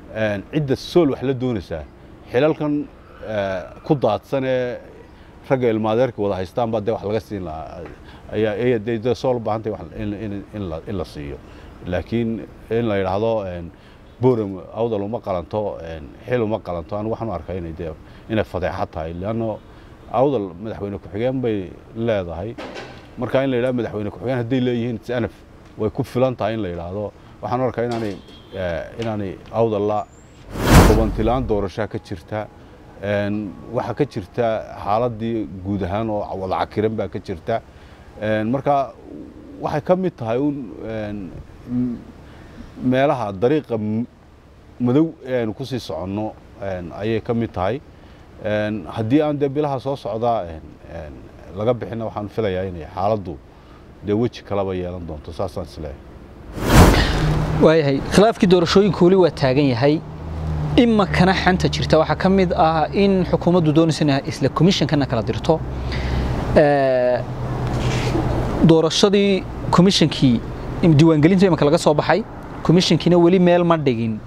cidda sool wax la doonaysaa xilalkan ku daadsan ee ragga ilmaadeerka wada haystaan baa dee wax laga siin lahaa ayaa ayaa dee dee sool baahantay wax in in in la in la siiyo laakiin in la yidhaahdo boram awdal uma qalanto xil uma qalanto anigu waxaan u arkaa inay dee inay fadeexad tahay leanno awdal madaxweyne ku-xigeen bay leedahay marka in la yidhahdo madaxweyne ku-xigeen hadday leeyihiin sanaf way ku filan tahay in la yidhaahdo waxaan u arkaa inaanay inaanay awdalla hubantilaan doorashaa ka jirta waxaa ka jirta xaaladii guud ahaan oo wada cakiran baa ka jirta marka waxay ka mid tahay un meelaha dariiqa madow ee aynu ku sii soconno ayay ka mid tahay haddii aan dee bilaha soo socdaa laga bixina waxaan filayaa inay xaaladdu dee weji kalaba yeelan doonto saasaan isleeyahay waayahay khilaafkii doorashooyinku weli waa taagan yahay imakana xanta jirta waxaa ka mid ah in xukuumaddu doonaysa inay isla komishankana kala dirto doorashadii komishankii diiwaangelinta imaka laga soo baxay komishankiina weli meel ma dhigin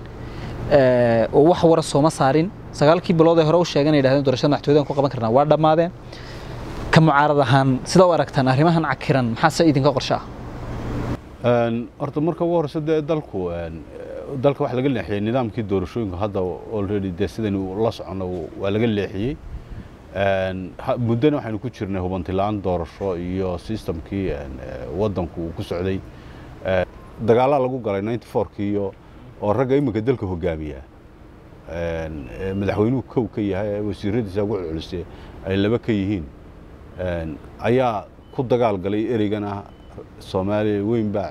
oo wax wara sooma saarin sagaalkii bilood ee hore u sheegan yidhahdeen doorashada madaxtooyadan ku qaban karnaa waa dhammaadeen ka mucaarad ahaan sida u aragtaan arrimahan cakiran maxaase idinka qorshe ah horta marka ugu horeysa dee dalku dalka waxa laga leexiyey nidaamkii doorashooyinka hadda already dee sidaynu la soconno waa laga leexiyey muddana waxaynu ku jirnay hubantilaan doorasho iyo systemkii waddanku uu ku socday dagaalaa lagu galay ninety fourkii iyo oo ragga iminka dalka hogaamiya madaxweynuhu kow ka yahay wasiiradiisa ugu culculisay ay laba ka yihiin ayaa ku dagaal galay ereygan ah soomaaliya weyn baa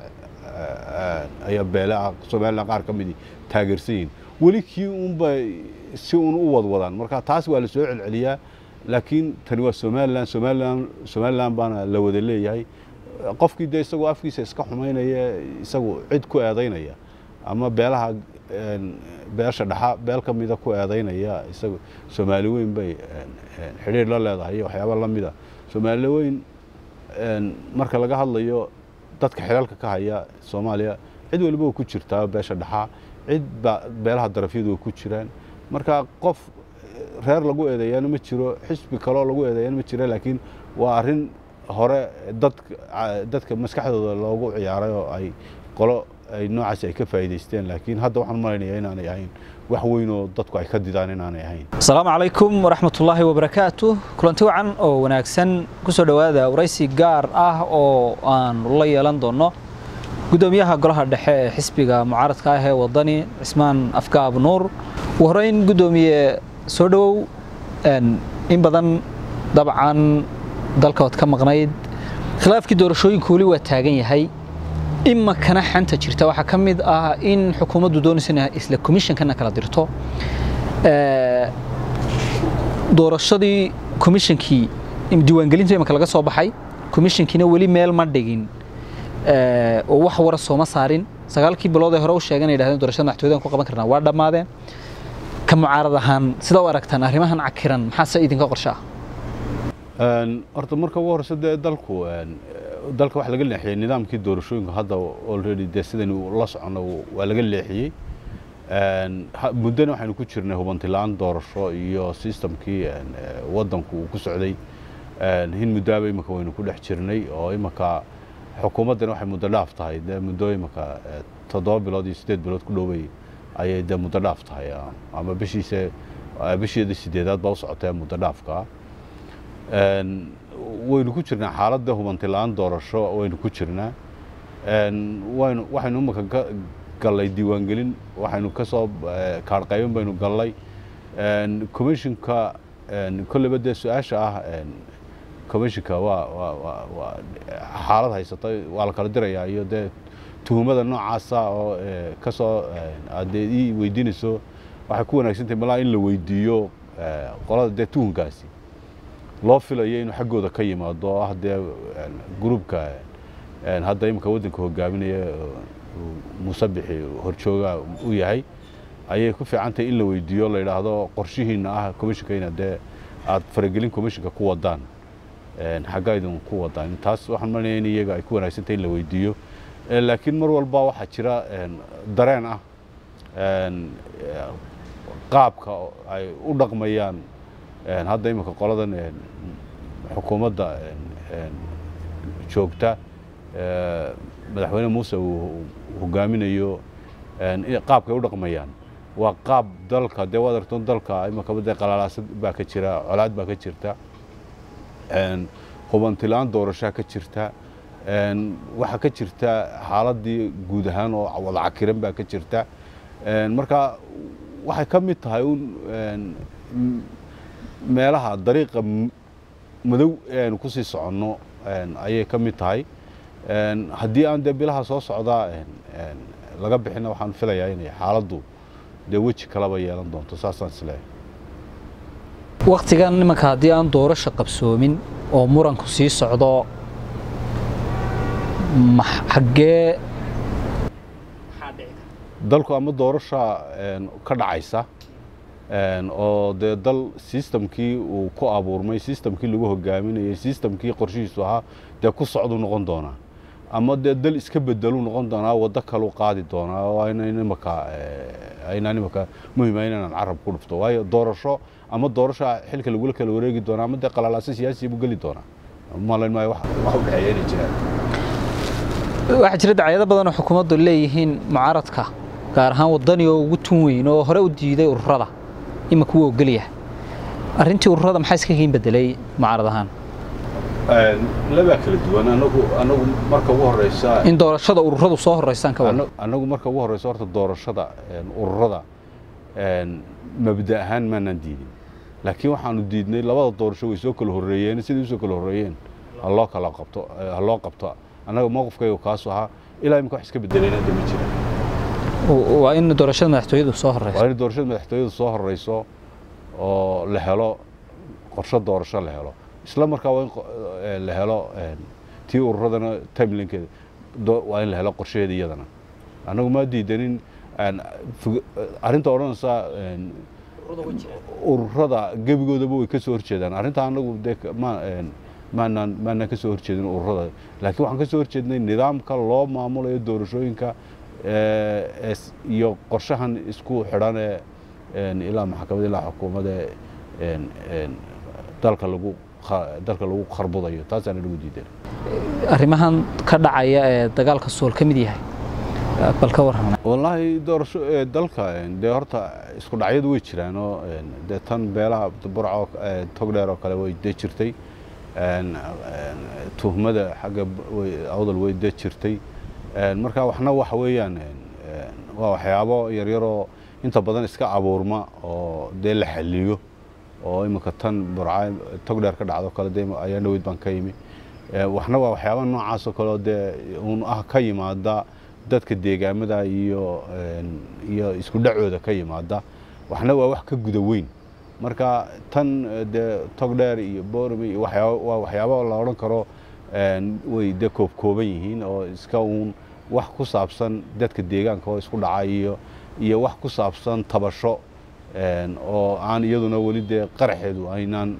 ayaa beelaa somalilan qaar ka midii taageersan yihiin weli kii unba si un u wadwadaan marka taas waa la soo celceliyaa laakiin tani waa somalilan somalilan somalilan baana la wada leeyahay qofkii dee isagoo afkiisa iska xumaynaya isagu cid ku eedaynaya ama beelaha beesha dhaxa beel ka mida ku eedaynaya isagu soomaali weyn bay xidhiir la leedahay iyo waxyaaba la mida soomaali weyn marka laga hadlayo dadka xilaalka ka haya soomaaliya cid waliba way ku jirtaa beesha dhaxa cid ba beelaha darafyadu way ku jiraan marka qof reer lagu eedeeyaana ma jiro xisbi kaloo lagu eedeeyaana ma jiro laakiin waa arrin hore dadka maskaxdooda loogu ciyaaray oo ay qolo ay noocaasi ay ka faa'iidaysteen laakiin hadda waxaan malaynayaa inaanay ahayn wax weyn oo dadku ay ka didaan inaanay ahayn asalaamu calaykum waraxmatullaahi wabarakaatu kulanti wacan oo wanaagsan ku soo dhowaada waraysi gaar ah oo aan la yeelan doonno gudoomiyaha golaha dhexe ee xisbiga mucaaradka ah ee wadani cismaan afgaab nuur ugu horreyn gudoomiye soo dhowow in badan dabcan dalkaod ka maqnayd khilaafkii doorashooyinku weli waa taagan yahay imakana xanta jirta waxaa ka mid ah in xukuumaddu doonaysa inay isla komishankana kala dirto doorashadii komishankii diiwaangelinta imaka laga soo baxay komishankiina weli meel ma dhigin oo wax wara sooma saarin sagaalkii bilood ee hore u sheegan yidhahdeen doorashada madaxtooyadan ku qaban karnaa waa dhammaadeen ka mucaarad ahaan sida u aragtaan arrimahan cakiran maxaase idinka qorshe ah horta marka ugu horeysa dee dalku dalka waxa laga leexiyey nidaamkii doorashooyinka hadda already dee sidaynu la soconno waa laga leexiyey muddana waxaynu ku jirnay hubantilaan doorasho iyo systemkii waddanku uu ku socday hin muddaaba imika waynu ku dhex jirnay oo imika xukuumaddana waxay muddo dhaaf tahay dee muddo imika toddoba bilood iyo siddeed bilood ku dhoway ayay dee muddo dhaaf tahay ama bishiise bisheeda sideedaad baa u socotee muddo dhaafka waynu ku jirnaa xaaladda hubantilaan doorasho waynu ku jirnaa waynu waxaynu imika gallay diiwaangelin waxaynu ka soo kaarhqaybin baynu gallay commissionka kolleyba dee su-aasha ah commissionka waa waa waa xaalad haysata waa la kala dirayaa iyo dee tuhumada noocaasa oo ka soo aad dee ii weydiinayso waxay ku wanaagsantahay malaa in la weydiiyo qolada dee tuhunkaasi loo filayo inuu xaggooda ka yimaado oo ah dee gruubka hadda imika waddanka hogaaminaya muuse bixi horjooga u yahay ayay ku fiican tahay in la weydiiyo la yidhaahdo qorshihiina ah commissionka inaad dee aad faragelin commissionka ku wadaan xaggaa idin ku wadaan taas waxaan malinaya in iyaga ay ku wanaagsan tahay in la weydiiyo laakiin mar walba waxaa jira dareen ah qaabka ay u dhaqmayaan hadda iminka qoladan xukuumadda joogta madaxweyne muuse uu hogaaminayo qaabka ay u dhaqmayaan waa qaab dalka dee waad aragto dalka iminka dee qalalaasad baa ka jira colaad baa ka jirta hubantilaan doorashaa ka jirta waxaa ka jirta xaaladii guud ahaan oo wada cakiran baa ka jirta marka waxay ka mid tahay un meelaha dariiqa madow ee aynu kusii soconno ayay ka mid tahay haddii aan dee bilaha soo socdaa laga bixina waxaan filayaa inay xaaladdu dee weji kalaba yeelan doonto saasaan isleeyahay waktigan nimanka haddii aan doorasho qabsoomin oo muranku sii socdo xaggee dalku ama doorasha ka dhacaysa oo dee dal sistamkii uu ku abuurmay sistamkii lagu hogaaminayay sistamkii qorshihiisu ahaa dee ku socdu noqon doonaa ama dee dal iska bedelu noqon doonaa waddo kalu qaadi doonaa oo aynimaka aynaan imaka muhima inaan carab ku dhufto waayo doorasho ama doorasha xilka lagula kala wareegi doonaa ama dee qalalaasa siyaasiya buu geli doonaa malayn maayo wax u dhexeeya inay jiraan waxaa jira dacyado badan oo xukuumaddu leeyihiin mucaaradka gaar ahaan waddani oo ugu tun weyn oo hore u diiday ururada imanka wuu ogolyahay arrintii ururada maxaa iska kiin bedelay mucaarad ahaan labaa kala duwan anagu anagu marka ugu horeysa in doorashada ururadu soo horeysaan ka wada anagu marka ugu horeysa horta doorashada ururada mabda ahaan maanaan diidin laakiin waxaanu diidnay labada doorasho way soo kala horreeyeen sidai usoo kala horreeyeen haloo kala qabto ha loo qabto annaga mowqifkayga kaasu ahaa ilaa imika wax iska bedelayna de ma jiraan waa in doorashada madaxtooyadu soo horeyso waa in doorashada madaxtooyadu soo horeyso oo la helo qorshe doorasho la helo isla markaa waa in la helo tii ururadana timelinkeeda waa in la helo qorsheheeda iyadana annagu ma diidanin arrinta odhanaysaa ururada gebigoodaba way ka soo horjeedaan arrinta annagu dee ma maanaan maanaan ka soo horjeedin ururada laakiin waxaan ka soo horjeednay nidaamka loo maamulayo doorashooyinka iyo qorshahan isku xidhan ee ilaa maxkamad ilaa xukuumadda dalka lagu dalka lagu kharbudayo taasaan inagu diidan arrimahan ka dhacaya ee dagaalka sool ka mid yahay bal ka warrama wallaahi doorasho dalka dee horta isku dhacyadu way jiraan oo dee tan beelaha burco togdheer oo kale way dee jirtay tuhmada xagga awdal way dee jirtay marka waxna waxa weeyaan waa waxyaabo yaryaroo inta badan iska abuurma oo dee la xaliyo oo iminka tan burca togdheer ka dhacdo kale dee ayaa dhaweyd baan ka yimi waxna waa waxyaaba noocaasoo kaleoo dee uun ah ka yimaada dadka deegaamada iyo iyo isku dhacooda ka yimaada waxna waa wax ka guda weyn marka tan dee togdheer iyo borome iyo waxyaaba waa waxyaaba la odhan karo way dee koobkooban yihiin oo iska uun wax ku saabsan dadka deegaanka oo isku dhaca iyo iyo wax ku saabsan tabasho oo aan iyaduna weli dee qaraxeedu aynaan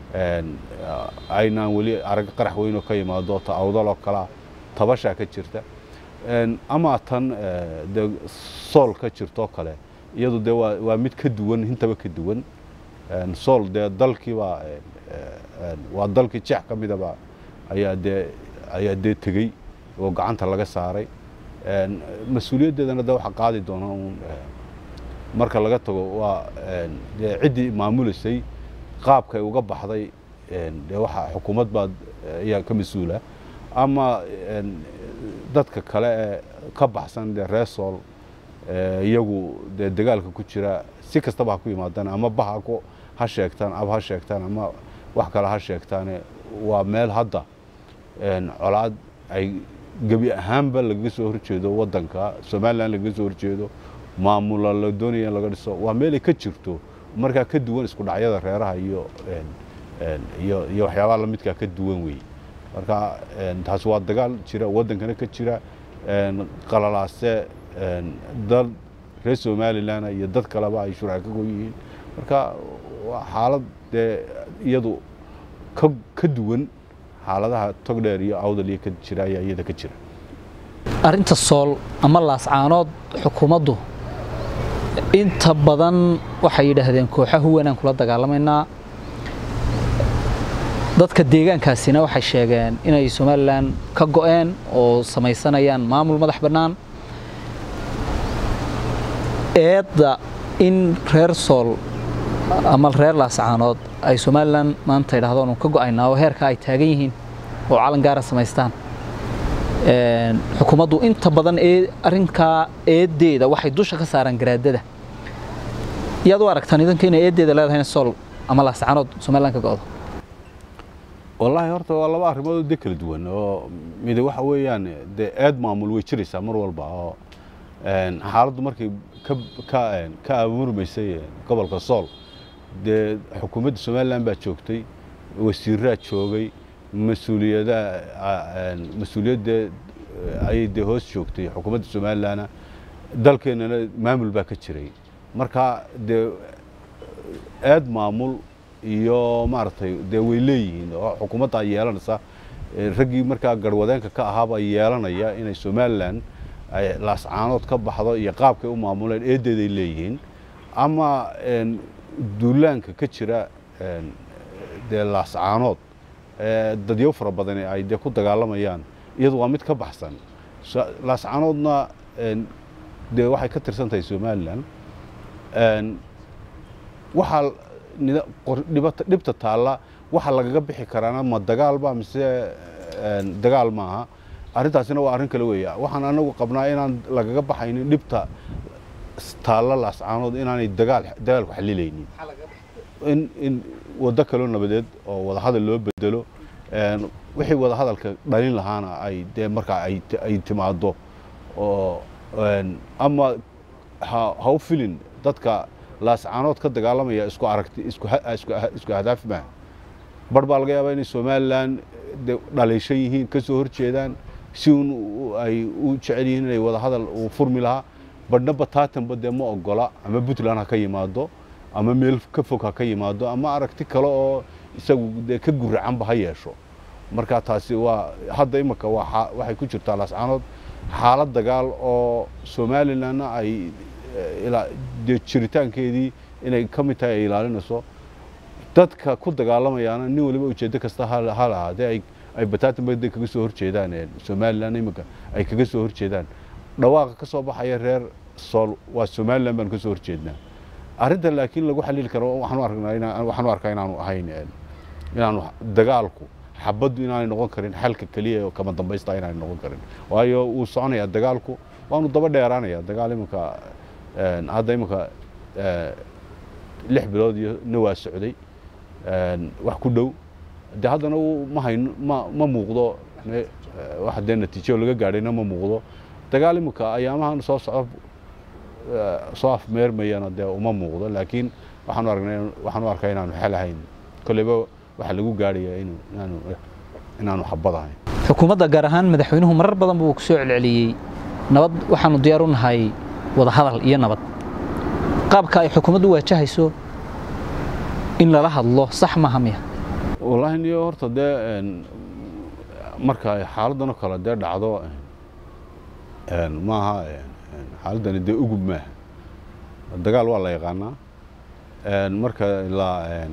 aynaan weli arag qarax weyn oo ka yimaado ta awdaloo kalea tabashaa ka jirta ama tan dee sool ka jirtoo kale iyadu dee waa waa mid ka duwan intaba ka duwan sool dee dalkiibaa waa dalkii jeex ka midaba ayaa dee ayaa dee tegey oo gacanta laga saaray mas-uuliyaddeedana de waxa qaadi doona uun marka laga tago waa dee ciddii maamuleysay qaabkay uga baxday dee waxa xukuumad baa ayaa ka mas-uula ama dadka kale ee ka baxsan dee reer sool iyagu dee dagaalka ku jira si kastaba ha ku yimaadaan ama baha ku ha sheegtaan ab ha sheegtaan ama wax kale ha sheegtaane waa meel hadda colaad ay gebi ahaanba lagaga soo horjeedo waddanka somalilan lagaga soo horjeedo maamula la doonaya in laga dhiso waa meel ay ka jirto markaa ka duwan isku dhacyada reeraha iyo iyo iyo waxyaabaha lamidkaa ka duwan weeye marka taasi waa dagaal jira waddankana ka jira qalalaase dal reer somalilan iyo dad kaleba ay shurca ka goon yihiin marka waa xaalad dee iyadu ka ka duwan xaaladaha togdheer iyo awdal iyo ka jira ayaa iyada ka jira arrinta sool ama laascaanood xukuumaddu inta badan waxay yidhaahdeen kooxa huwanaan kula dagaalamaynaa dadka deegaankaasina waxay sheegeen inay somalilan ka go'een oo samaysanayaan maamul madax bannaan eedda in reer sool ama reer laascaanood ay somalilan maanta yidhahdo nu ka go'aynaa oo heerka ay taagan yihiin oo calan gaara samaystaan xukuumaddu inta badan ee arrinkaa eeddeeda waxay dusha ka saaraan garaadada yaad u aragtaan idanka inay eeddeeda leedahayna sool ama laascaanood somalilan ka go'do wallaahi horta waa laba arrimood de kala duwan oo mid waxa weeyaan dee eed maamul way jiraysaa mar walba oo xaaladdu markay ka ka ka abuurmaysay gobolka sool dee xukuumadda somalilan baa joogtay wasiiraa joogay mas-uuliyadaha mas-uuliyadda ayay dee hoos joogtay xukuumadda somalilanna dalkeennana maamul baa ka jiray marka dee eed maamul iyo maaragtay dee way leeyihiin oo xukuumaddaa yeelanaysa raggii markaa garwadeenka ka ahaabaa yeelanaya inay somalilan ay laascaanood ka baxdo iyo qaabkay u maamuleen eeddeeday leeyihiin ama duulaanka ka jira dee laascaanood dadyo fara badani ay dee ku dagaalamayaan iyadu waa mid ka baxsan laascaanoodna dee waxay ka tirsan tahay somalilan waxaa dhibta taalla waxa lagaga bixi karaana ma dagaalba mise dagaal maaha arrintaasina waa arrin kale weeya waxaan anagu qabnaa inaan lagaga baxaynin dhibta taalla laascaanood inaanay dagaal dagaalku xalilaynin in in waddo kaloo nabadeed oo wadahadal loo bedelo wixii wadahadalka dhalin lahaana ay dee markaa ay timaado oo ama ha u filin dadka laascaanood ka dagaalamaya isku aragti isku ahdaaf maaha bar baa laga yaabaa inay somalilan dhaliishan yihiin ka soo horjeedaan si un ay u jecel yihiin inay wadahadal uu furmi lahaa badhna bataatanba dee ma ogola ama puntland ha ka yimaado ama meel ka fog ha ka yimaado ama aragti kale oo isagu dee ka guracanba ha yeesho marka taasi waa hadda imika waxay ku jirtaa laascaanood xaalad dagaal oo somalilanna ay dee jiritaankeedii inay ka mid tahay ay ilaalinayso dadka ku dagaalamayaana nin waliba ujeeddo kasta ha lahaadee ay ay bataatanba de kaga soo horjeedaan somalilan imika ay kaga soo horjeedaan dhawaaqa ka soo baxaya reer sool waa somalilan baan ka soo horjeednaa arrinta laakiin lagu xaliili karo waxaanu arkaa waxaanu arkaa inaanu ahayn inaanu dagaalku xabaddu inaanay noqon karin xalka keliya oo kama dambaysta inaanay noqon karin waayo wuu soconayaa dagaalku waanu daba dheeraanaya dagaal imika hadda imika lix bilood iyo na waa socday wax ku dhow de haddana ma hayn ma ma muuqdo wax dee natiijo laga gaadhayna ma muuqdo dagaal imika ayaamahan soo socdo soo afmeermayana dee uma muuqdo laakiin waxaanu aragnay waxaanu arkaa inaanu xel ahayn kolleyba waxa lagu gaadhaya inu inaanu inaanu xabad ahayn xukuumadda gaar ahaan madaxweynuhu marar badan buu ku soo celceliyey nabad waxaanu diyaar u nahay wada hadal iyo nabad qaabka ay xukuumaddu waajahayso in lala hadlo sax maaha miya wallaahi niyo horta dee marka ay xaaladdanoo kale dee dhacdo maaha xaaladdani dee ugub maaha dagaal waa la yaqaanaa marka la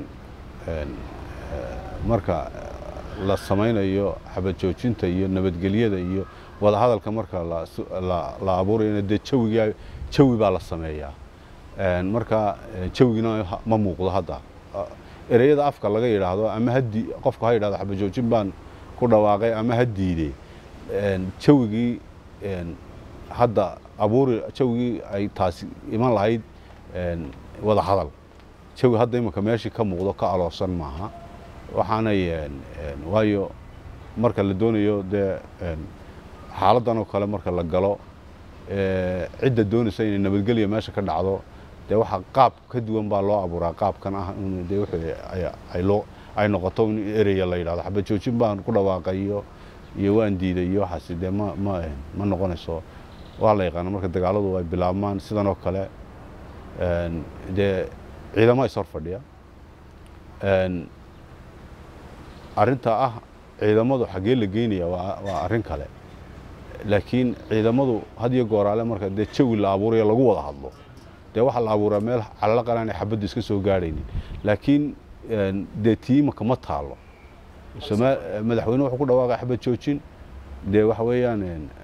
marka la samaynayo xabad joojinta iyo nabadgelyada iyo wadahadalka marka la abuurayana dee jawiga jawi baa la sameeyaa marka jawigina ma muuqdo hadda ereyada afka laga yidhaahdo ama hadi qofku ha yidhahdo xabad joojin baan ku dhawaaqay ama ha diiday jawigii hadda abuuri jawigii ay taasi iman lahayd wada hadal jawi hadda imanka meeshii ka muuqdo ka aloosan maaha waxaanay waayo marka la doonayo dee xaaladdan oo kale marka la galo cidda doonaysa inay nabadgelya meesha ka dhacdo dee waxa qaab ka duwan baa loo abuuraa qaabkan ah in dee wixii ay loo ay noqoto in ereya la yidhahdo xabad joojin baan ku dhawaaqay iyo iyo waan diiday iyo waxaasi dee ma ma ma noqonayso waa la yaqaana marka dagaaladu ay bilaabmaan sidan oo kale dee ciidamo is hor fadhiya arrinta ah ciidamadu xaggee la geynaya waa arrin kale laakiin ciidamadu had iyo gooraale marka dee jawi la abuurayo lagu wada hadlo dee waxaa la abuuraa meel calalaqan aanay xabaddu iska soo gaadhaynin laakiin dee tiimaka ma taalo madaxweyne wuxuu ku dhawaaqay xabad joojin dee waxa weeyaan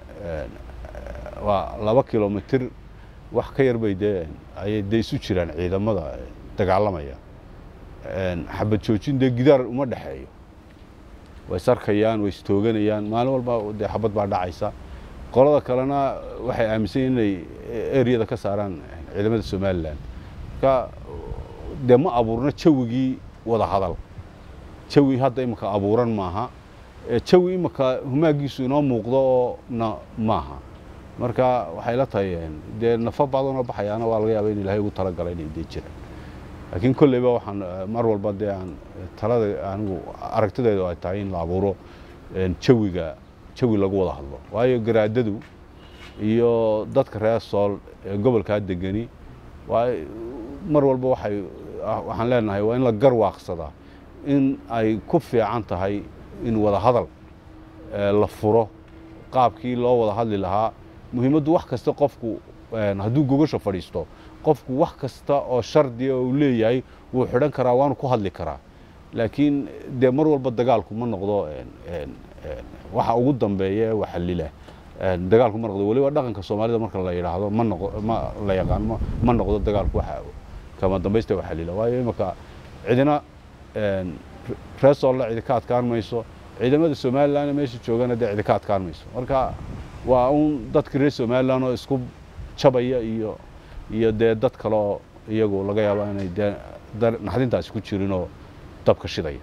waa laba kilomitir wax ka yar bay dee ayay dee isu jiraan ciidamada dagaalamaya xabad joojin dee gidaar uma dhexeeyo way sarkayaan way istooganayaan maalin walba dee xabad baa dhacaysa qolada kalena waxay aaminsan yihin inay ereyada ka saaraan ciidamada somalilan marka dee ma abuurno jawigii wada hadal jawi hadda imika abuuran maaha jawi imika humaagiisu inoo muuqdo oo na maaha marka waxay la tahay dee nafo badanoo baxayaana waa laga yaaba in ilaahay ugu talagalay inay dee jiraan laakiin kolleyba waxaan mar walba dee aan talada anigu aragtideedu ay tahay in la abuuro jawiga jawi lagu wada hadlo waayo garaadadu iyo dadka reer sool ee gobolkaa degani waa mar walba waxay waxaan leenahay waa in la garwaaqsadaa in ay ku fiican tahay in wada hadal la furo qaabkii loo wada hadli lahaa muhiimaddu wax kasta qofku hadduu gogasha fadhiisto qofku wax kasta oo shardiga uu leeyahay wuu xidhan karaa waanu ku hadli karaa laakiin dee mar walba dagaalku ma noqdo waxa ugu dambeeya ee waxalila dagaalku ma noqdo weliba dhaqanka soomaalida marka la yidhaahdo ma noqo ma la yaqaan ma noqdo dagaalku waxa kama dambaysta waxalila waayo imika cidina reer soolla cidi ka adkaan mayso ciidamada somalilan meesha joogana dee cidi ka adkaan mayso marka waa un dadka reer somalilan oo isku jabaya iyo iyo dee dad kale oo iyagu laga yaaba inay dee naxdintaasi ku jirinoo dabka shidaya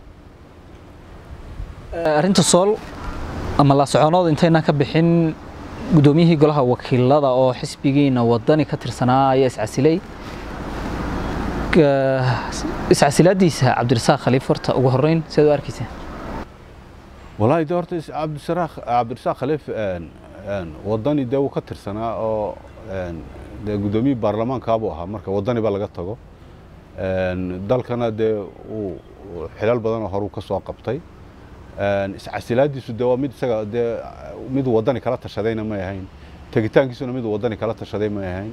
arrinta sool ama la soconood intaynaan ka bixin guddoomiyihii golaha wakiilada oo xisbigiina wadani ka tirsanaa ayaa iscasilay iscasilaadiisa cabdirasaaq khaliif horta ugu horreyn sidaad u arkaysaa wallaahi de horta cabdisaraaq cabdirasaaq khaliif wadani dee wuu ka tirsanaa oo dee guddoomiyii baarlamaankaabuu ahaa marka wadani ba laga tago dalkana dee uu xilal badanoo horuu ka soo qabtay iscasilaadiisu dee waa mid isaga dee mid wadani kala tashadayna may ahayn tegitaankiisuna mid wadani kala tashaday may ahayn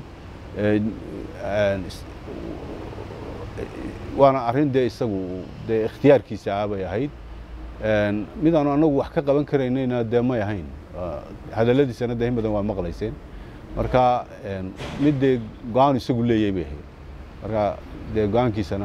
waana arrin dee isagu dee ikhtiyaarkiisa ah bay ahayd midaanu anagu wax ka qaban karaynayna dee may ahayn hadalladiisana dee in badan waa maqlayseen marka mid dee go-aan isagu leeyay bay ahayd marka dee go-aankiisana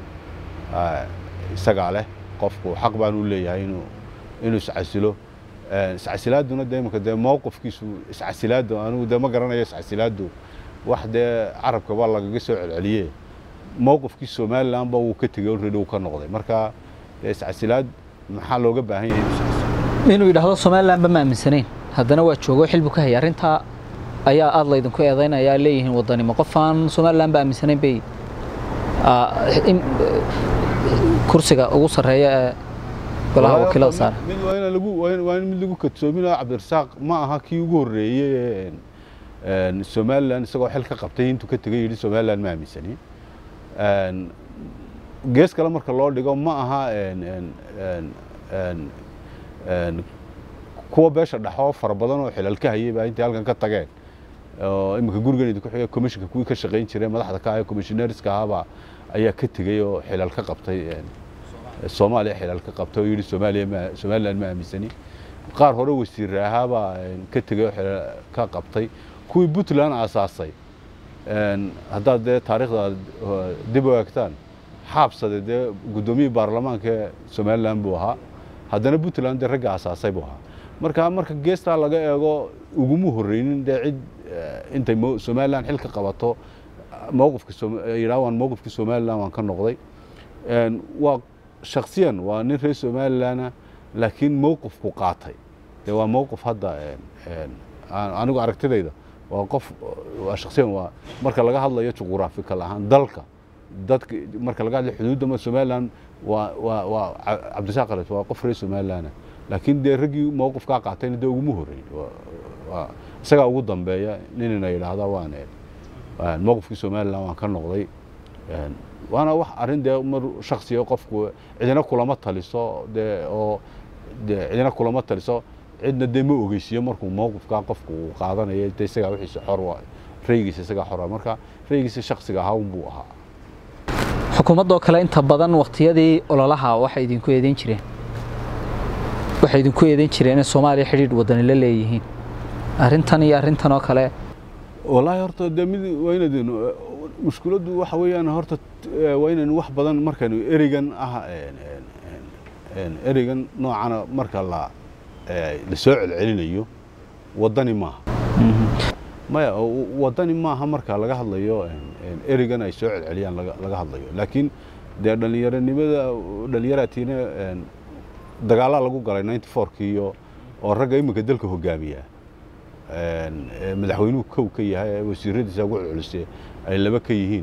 isagaa leh qofku xaq baan u leeyahay inuu inuu iscasilo iscasilaaduna dee imika dee mowqifkiisu iscasilaaddu anigu dee ma garanayo iscasilaaddu wax dee carabka baa lagaga soo celceliye mowqifkii somalilan ba wuu ka tegey already wuu ka noqday marka dee iscasilaad maxaa looga baahan yahay inuu yidhaahdo somalilanba ma aaminsanayn haddana waa joogo xilbu ka hayay arrintaa ayaa aada laydinku eedaynaya leeyihiin wadanimo qof aan somalilan ba aaminsanayn bay kursiga ugu sarreeya ee golaha wakiilada saara mid waa in lagu waa in mid lagu kadsoominayo cabdirasaaq ma aha kii ugu horreeyey ee somalilan isagoo xil ka qabtay intuu ka tegay yidhi somalilan ma aaminsani gees kale marka loo dhigo ma aha kuwa beesha dhexoo fara badan oo xilal ka hayay baa intay halkan ka tageen oo iminka gurigan idinku xigay commissionka kuwii ka shaqayn jiray madaxda ka ah commissionerska ahaabaa ayaa ka tegey oo xilal ka qabtay soomaaliya xilal ka qabtay oo yidhi soomaaliya ma somaliland ma aaminsani qaar hore wasiirre ahaabaa ka tegey oo xilal ka qabtay kuwii puntland aasaasay haddaad dee taariikhda dib u eegtaan xaabsade dee guddoomiyii baarlamaanka ee somaliland buu ahaa haddana puntland dee ragga aasaasay buu ahaa marka marka geestaa laga eego uguma horreynin dee cid intay somaliland xil ka qabato mowqifka yidhaha waan mowqifkii somaliland waan ka noqday waa shaksiyan waa nin reer somalilandna laakiin mowqifku qaatay dee waa mowqif hadda anigu aragtidayda waa qof waa shaksiyan waa marka laga hadlayo juquraafikal ahaan dalka dadka marka laga hadlayo xuduudda somaliland waa waa waa cabdisaaq khalid waa qof reer somalilandna laakiin dee raggii mowqifkaa qaatayna dee uguma horreyn waa isagaa ugu dambeeya ninina yidhaahda waan mowqifkii somaliland waan ka noqday waana wax arrin dee mar shaksiya qofku cidina kulama taliso dee oo dee cidina kulama taliso cidna dee ma ogeysiiyo markuu mowqifkaa qofku uu qaadanayo dee isagaa wixiisa xor raygiisa isagaa xora marka raygiisa shaksiga ahaa unbuu ahaa xukuumaddoo kale inta badan waqtiyadii ololaha waxay idinku eedeyn jireen waxay idinku eedeyn jireen in soomaaliya xidhiidh wadani la leeyihiin arrintan iyo arrintan oo kale wallaahi horta dee mid waa inaynu mushkiladdu waxa weeyaan horta waa inaynu wax badan markaynu ereygan ah ereygan noocana marka la la soo celcelinayo waddani maaha maya waddani maaha marka laga hadlayo ereygan ay soo celceliyaan laga hadlayo laakiin dee dhallinyaronimada dhallinyaraatiina dagaallaa lagu galay ninety fourkii iyo oo ragga iminka dalka hogaamiya madaxweynuhu kow ka yahay wasiiradiisa ugu culculise ay laba ka yihiin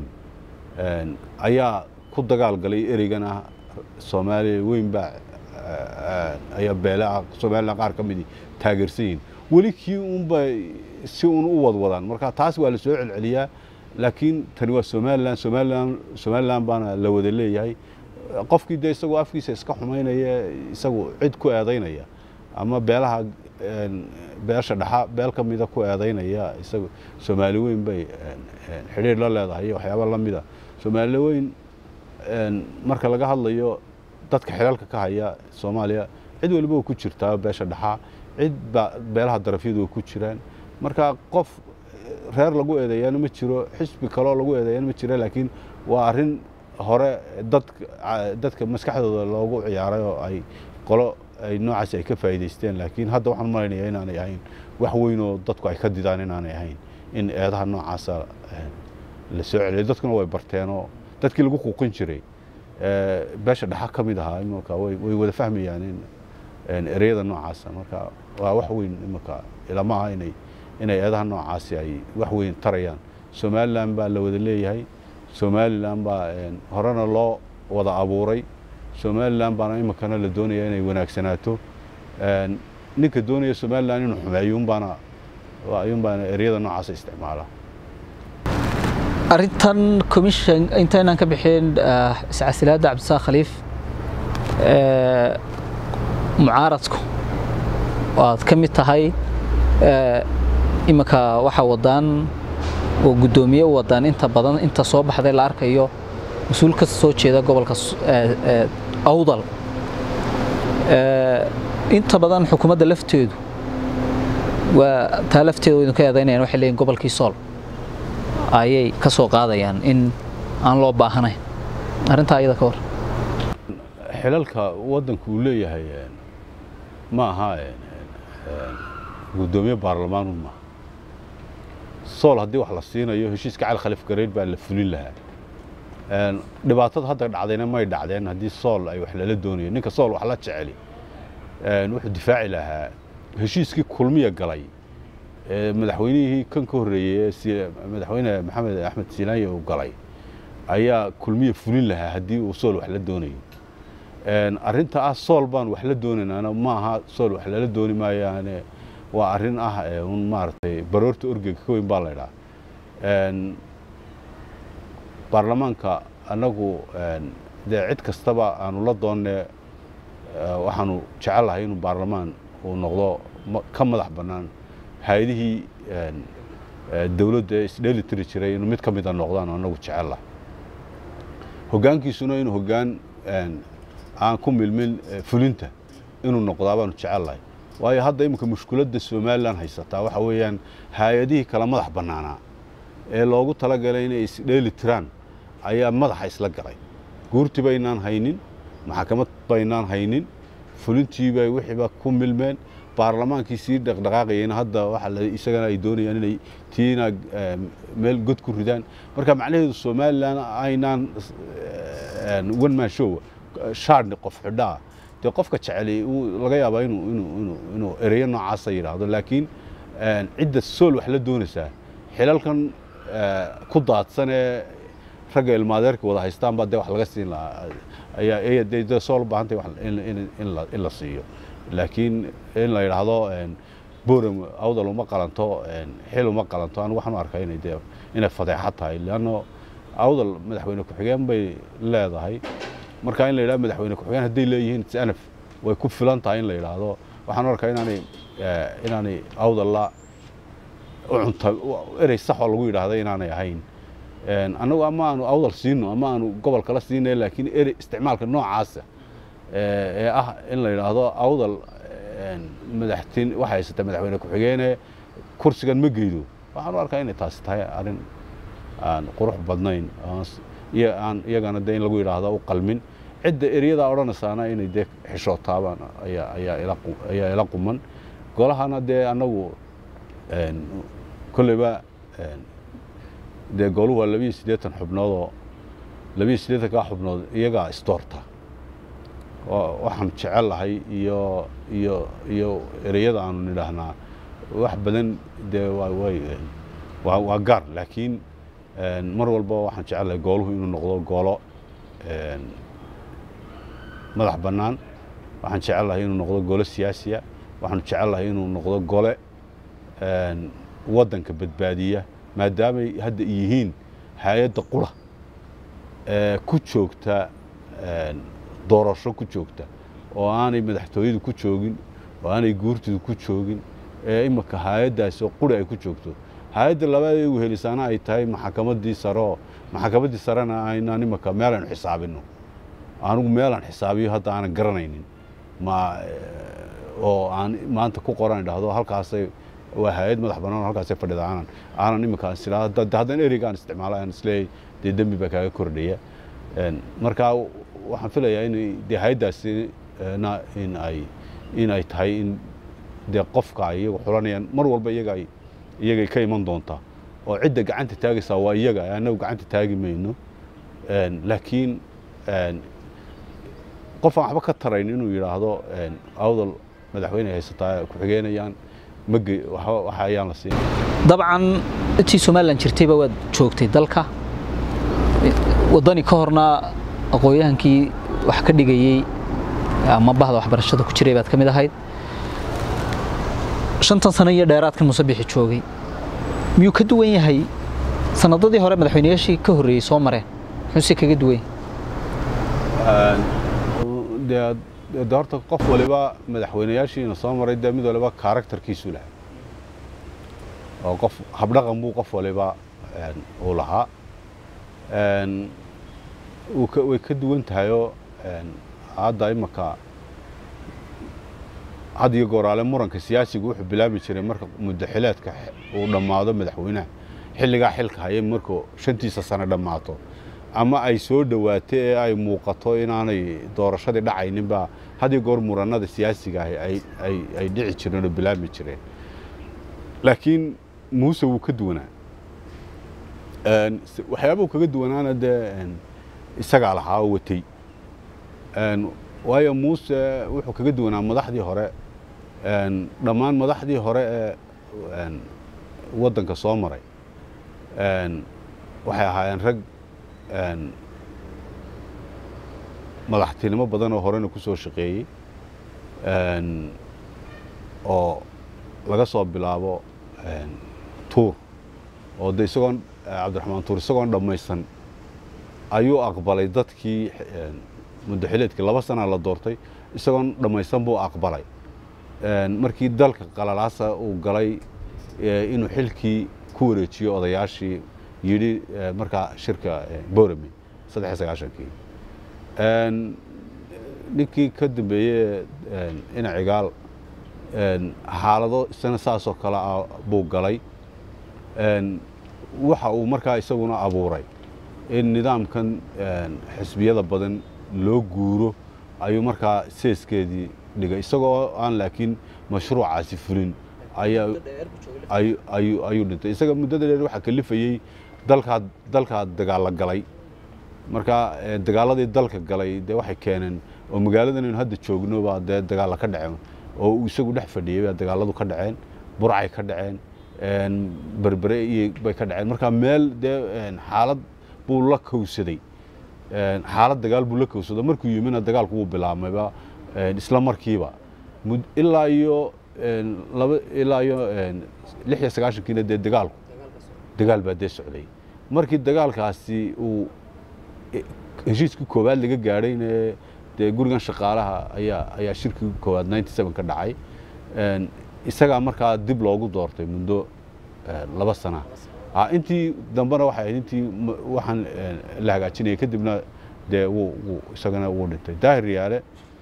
ayaa ku dagaal galay ereygan ah soomaaliya weyn baa ayaa beelaa somalilan qaar ka midii taageersan yihiin weli kii unba si un u wadwadaan marka taas waa la soo celceliyaa laakiin tani waa somalilan somalilan somalilan baana la wada leeyahay qofkii dee isagoo afkiisa iska xumaynaya isagu cid ku eedaynaya ama beelaha beesha dhaxa beel ka mida ku eedaynaya isagu soomaali weyn bay xidhiir la leedahay iyo waxyaaba la mida soomaali weyn marka laga hadlayo dadka xilalka ka haya soomaaliya cid waliba waa ku jirtaa beesha dhaxa cid ba beelaha darafyadu waa ku jiraan marka qof reer lagu eedeeyaana ma jiro xisbi kaloo lagu eedeeyaana ma jiro laakiin waa arrin hore dad dadka maskaxdooda loogu ciyaaray oo ay qolo ay noocaas ay ka faa'iidaysteen laakiin hadda waxaan malaynayaa inaanay ahayn wax weyn oo dadku ay ka didaan inaanay ahayn in eedaha noocaasa la soo celiyo dadkuna way barteenoo dadkii lagu quuqin jiray beesha dhaxa ka mid ahaa imanka way wada fahmayaan in ereyada noocaasa marka waa wax weyn imanka ilama aha inay inay eedaha noocaasi ay wax weyn tarayaan somalilan baa la wada leeyahay somalilan baa horena loo wada abuuray somalilan baana iminkana la doonaya inay wanaagsanaato ninka doonaya somalilan inuu xumeeyo unbaana ayuunbaana eryada noocaasa isticmaala arrintan commission intaynaan ka bixin iscasilaadda cabdisaaq khaliif mucaaradku waad ka mid tahay iminka waxaa wadaan oo guddoomiye u wadaan inta badan inta soo baxday la arkayo mas-uul ka soo jeeda gobolka awdal inta badan xukuumadda lafteedu waa taa lafteeda idinka eedaynayaan waxay leeyihin gobolkii sool ayay ka soo qaadayaan in aan loo baahanayn arrintaa iyada ka war xilalka waddanku uu leeyahay ma aha guddoomiye baarlamaanu maaha sool haddii wax la siinayo heshiiska cali khaliif gareyd baa la fulin lahaa dhibaatada hadda dhacdayna may dhacdeen haddii sool ay wax lala doonayo ninka sool wax la jeceli wuxuu difaaci lahaa heshiiskii kulmiya galay madaxweynihii kan ka horreeyey madaxweyne maxamed axmed siinaanye uu galay ayaa kulmiya fulin lahaa haddii uu sool wax la doonayo arrinta ah sool baan wax la doonaynaana ma aha sool wax lala dooni maayaane waa arrin ah un maaragtay baroorta orgega ka weyn baa la idhaha baarlamaanka annagu dee cid kastaba aanu la doonne waxaanu jecellahay inuu baarlamaan uu noqdo ka madax bannaan hay-adihii dowladda isdheeli tiri jiray inuu mid ka mida noqdaan annagu jecellahay hoggaankiisuna inuu hoggaan aan ku milmin fulinta inuu noqdaa baanu jecellahay waayo hadda iminka mushkiladda somalilan haysataa waxa weeyaan hay-adihii kala madax bannaanaa ee loogu talagalay inay isdheeli tiraan ayaa madaxa isla galay guurtii baynaan haynin maxkamad baynaan haynin fulintii bay wixiiba ku milmeen baarlamaankii sii dhaqdhaqaaqayeen hadda waxa isagana ay doonayaan inay tiina meel god ku ridaan marka macnaheedu somalilan aynaan one man show shaadni qof xidhaa dee qofka jeceli laga yaabaa inuu inuu inuu inuu ereyo noocaasa yidhaahdo laakiin cidda sool wax la doonaysaa xilalkan ku daadsan ee ragga ilmaadeerka wada haystaan baa dee wax laga siin lahaa ayaa ayaa dee dee sool u baahantay wax in in in la in la siiyo laakiin in la yidhaahdo boram awdal uma qalanto xil uma qalanto anigu waxaan u arkaa inay dee inay fadeexad tahay leanno awdal madaxweyne ku-xigeen bay leedahay marka in la yidhahdo madaxweyne ku-xigeen hadday leeyihiin sanaf way ku filan tahay in la yidhaahdo waxaan u arkaa inaanay inaanay awdal la cunta erey saxoo lagu yidhaahda inaanay ahayn annagu ama aanu awdal siino ama aanu gobol kala siinay laakiin erey isticmaalka noocaasa ee ah in la yidhaahdo awdal madaxtin waxa haysata madaxweyne ku-xigeene kursigan ma geydo waxaan u arkaa inay taasi tahay arrin aan qurux badnayn aan iyagana dee in lagu yidhaahdo u qalmin cidda eryadaa odhanaysaana inay dee xishootaabaan ayaa ila quman golahana dee annagu kolleyba dee goluhu waa labiyo siddeetan xubnoodoo labiyo siddeetankaa xubnood iyagaa isdoorta waxaan jecel lahay iyo iyo iyo ereyada aanu nidhaahnaa wax badan dee waa waa gaar laakiin mar walba waxaan jecel lahay gooluhu inuu noqdo goolo madax bannaan waxaan jecel lahay inuu noqdo gole siyaasiya waxaan jecel lahay inuu noqdo gole waddanka badbaadiya maadaamay hadda yihiin hay-adda qura ee ku joogta doorasho ku joogta oo aanay madaxtooyadu ku joogin oo aanay guurtidu ku joogin ee imika hay-addaasi oo quri ay ku joogto hay-adda labaad ee ugu helisaana ay tahay maxkamaddii sareoo maxkamaddii sarena aynaan imika meelaynu xisaabinno anigu meelaan xisaabiyo hadda aanan garanaynin ma oo aan maanta ku qoran idhaahdo halkaasay waa hay-ad madax bannaan halkaasay fadhida aanan aanan imika isla haddana ereygaan isticmaalo aan isleeyahay dee dembi baa kaaga kordhaya markaa waxaan filayaa in dee hay-addaasi in ay in ay tahay in dee qofka ay iyagu xulanayaan mar walba iyaga ay iyagay ka iman doontaa oo cidda gacanta taagaysaa waa iyaga annagu gacanta taagi mayno laakiin qof aan waxba ka tarayn inuu yidhaahdo awdal madaxweyne haysataa ku-xigeenayaan mage waxa ayaan la siin dabcan intii somalilan jirtayba waad joogtay dalka waddani ka horna aqoon-yahankii wax ka dhigayey ama bahda waxbarashada ku jiray baad ka mid ahayd shantan sano iyo dheeraadkan musabixi joogay miyuu ka duwan yahay sanadadii hore madaxweynayaashii ka horreeyey soo mareen muxuuse kaga duwan yahay de horta qof waliba madaxweynayaashiina soo maray dee mid waliba karakterkiisu lahay oo qof habdhaqan buu qof waliba uu lahaa way ka duwan tahayoo hadda imaka had iyo gooraale muranka siyaasigu wuxuu bilaabi jiray marka muddaxileedka uu dhammaado madaxweynaha xilligaa xilka haya markuu shantiisa sano dhammaato ama ay soo dhowaato ee ay muuqato inaanay doorashadii dhacayninbaa had iyo goor murannada siyaasiga ahi ay dhici jireen oo bilaabi jireen laakiin muuse wuu ka duwanaa waxyaabuu kaga duwanaana dee isagaa lahaa oo watay waayo muuse wuxuu kaga duwanaa madaxdii hore dhammaan madaxdii hore ee waddanka soo maray waxay ahaayeen rag madaxtinimo badan oo horena ku soo shaqeeyey oo laga soo bilaabo tuur oo de isagoon cabdiraxmaan tuur isagoon dhammaysan ayuu aqbalay dadkii muddaxileedkii laba sanaa la doortay isagoon dhammaysan buu aqbalay markii dalka qalalaasa uu galay inuu xilkii ku wareejiyo odayaashii yidhi markaa shirka borami saddex iyo sagaashankii ninkii ka dambeeye ina cigaal xaalado isana saasoo kale ah buu galay waxa uu markaa isaguna abuuray in nidaamkan xisbiyada badan loo guuro ayuu markaa seeskeedii dhigay isagoo aan laakiin mashruucaasi fulin ayuu dhintay isaga muddada dheer waxaa kalifayey dalkaa dalkaa dagaalla galay markaa dagaaladii dalka galay dee waxay keeneen oo magaaladan aynu hadda joogno baa dee dagaalla ka dhaceen oo uu isagu dhex fadhiyey baa dagaalladu ka dhaceen burcay ka dhaceen berbere iyo bay ka dhaceen markaa meel dee xaalad buu la kowsaday xaalad dagaal buu la kowsado markuu yimina dagaalku wuu bilaabmayba isla markiiba ilaa iyo laba ilaa iyo lix iyo sagaashankiina dee dagaalku dagaal baa dee socday markii dagaalkaasi uu heshiiskii koowaad laga gaadhayne dee gurigan shaqaalaha ayaa ayaa shirkii koowaad ninety seven ka dhacay isagaa markaa dib loogu doortay muddo laba sana intii dambena waxay ahayd intii waxaan la hagaajinayay kadibna dee wuu wuu isagana wuu dhintay daahir yaale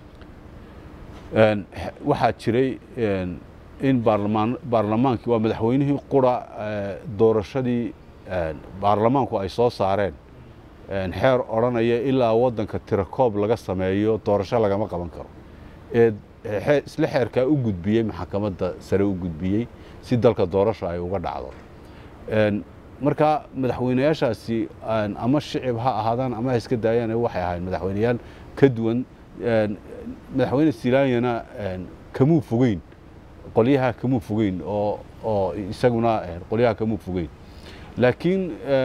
waxaa jiray in baarlamaan baarlamaankii waa madaxweynihii qura doorashadii baarlamaanku ay soo saareen xeer odhanaya ilaa waddanka tirakoob laga sameeyo doorasho lagama qaban karo ee isla xeerkaa u gudbiyey maxakamadda sare u gudbiyey si dalka doorasho ay uga dhacdo marka madaxweynayaashaasi ama shicib ha ahaadaan ama ha iska daayaan waxay ahayd madaxweyneyaal ka duwan madaxweyne silaanyana kamuu fogeyn qolyaha kamuu fogeyn oo oo isaguna qolyaha kamuu fogeyn laakiin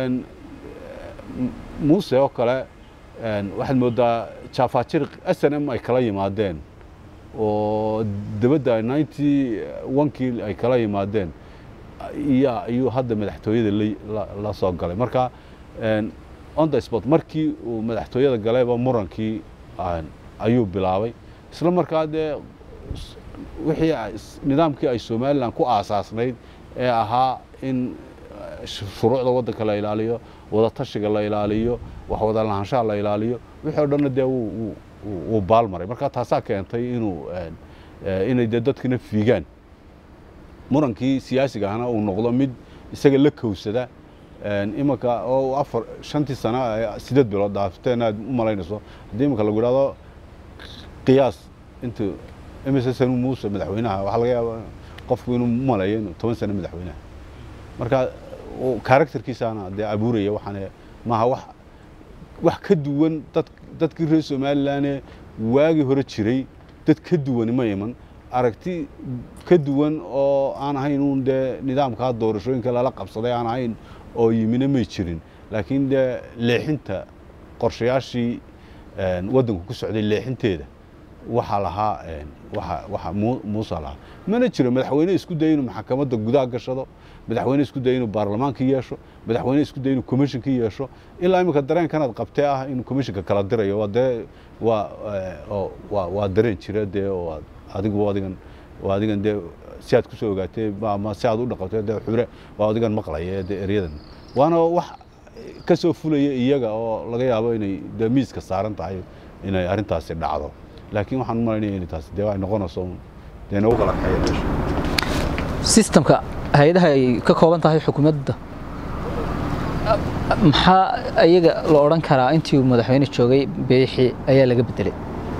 muuse oo kale waxaad moodaa jaafaajir s n m ay kala yimaadeen oo dabadda ninety onkii ay kala yimaadeen iyo ayuu hadda madaxtooyada la soo galay marka on the sport markii uu madaxtooyada galayba murankii ayuu bilaabay isla markaa dee wixii nidaamkii ay somalilan ku aasaasnayd ee ahaa in shuruucda waddanka la ilaaliyo wadatashiga la ilaaliyo wax wada lahaanshaha la ilaaliyo wixii o dhanna dee wuu baalmaray marka taasaa keentay inuu inay dee dadkina fiigaan murankii siyaasiga ahna uu noqdo mid isaga la kowsada imanka oo afar shantii sano sideed bilood dhaafteen aad u malaynayso haddii imanka lagu idhahdo qiyaas intuu imise sanu muuse madaxweynaha waxaa laga yaaba qofku inuu maleeyo inuu toban sano madaxweynaha marka karakterkiisaana dee abuuraya waxaan maaha wax wax ka duwan dad dadkii reer somalilan waagii hore jiray dad ka duwani ma iman aragti ka duwan oo aan ahayn uun dee nidaamkaa doorashooyinka lala qabsaday aan ahayn oo yimina may jirin laakiin dee leexinta qorshayaashii waddanku ku socday leexinteeda waxaa lahaa waxa muuse lahaa mana jiro madaxweyne isku daya inuu maxakamadda gudaha gashado madaxweyne isku daya inuu baarlamaankii yeesho madaxweyne isku daya inuu commishonkii yeesho ilaa iminka dareenkanaad qabtee ah inuu commissionka kala dirayo waa dee waa waa waa dareen jira dee oo adigu adigan waa adigan dee si aad kusoo ogaatee ama si aad u dhaqatee dee xure waa adigan maqlaya dee eryadan waana wax ka soo fulaya iyaga oo laga yaabo inay dee miiska saaran tahay inay arrintaasi dhacdo laakiin waxaan u malaynaya inay taasi dee ay noqonayso dee nagu kala kaxeeya meesha sistamka hay-adaha ay ka kooban tahay xukuumadda maxaa ayaga la odhan karaa intii uu madaxweyne joogay beexi ayaa laga bedelay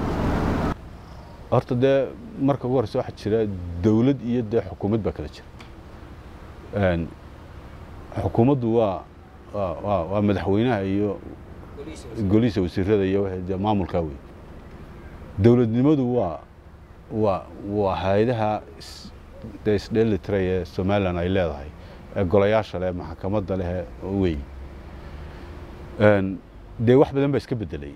horta dee marka ugu horeysa waxaa jira dowlad iyo dee xukuumad baa kala jira xukuumaddu waa waa waa madaxweynaha iyo golihiisa wasiirada iyo dee maamulkaa wey dowladnimadu waa waa waa hay-adaha dee isdheelitiray ee somalilan ay leedahay ee golayaasha leh maxakamadda leh wey dee wax badan baa iska bedelay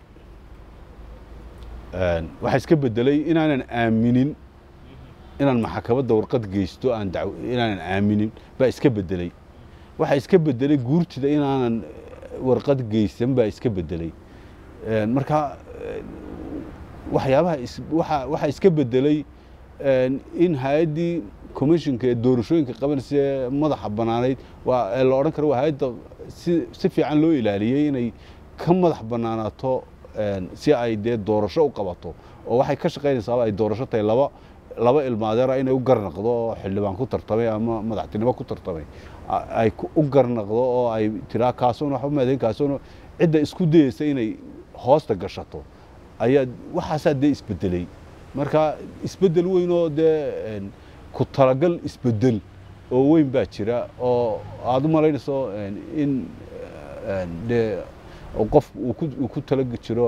waxaa iska bedelay inaanan aaminin inaan maxakamadda warqad geysto aan daw inaanan aaminin baa iska bedelay waxaa iska bedelay guurtida inaanan warqad geysan baa iska bedelay marka waxyaabaha waa waxaa iska bedelay in hay-addii commissionka ee doorashooyinka qabanaysa ee madaxa bannaanayd waa ee la odhan karo waa hay-adda si si fiican loo ilaaliyey inay ka madax bannaanaato si ay dee doorasho u qabato oo waxay ka shaqaynaysaaba ay doorasho tahay laba laba ilmaadeera inay u garnaqdo oo xildhibaan ku tartamay ama madaxtinimo ku tartamay ay u garnaqdo oo ay tiraa kaasuna waxba maadayn kaasuna cidda isku dayeysa inay hoosta gashato ayaa waxaasaa dee isbedelay marka isbedel weyn oo dee ku talagal isbedel oo weyn baa jira oo aada u malaynayso in dee qof uu ku tala jiro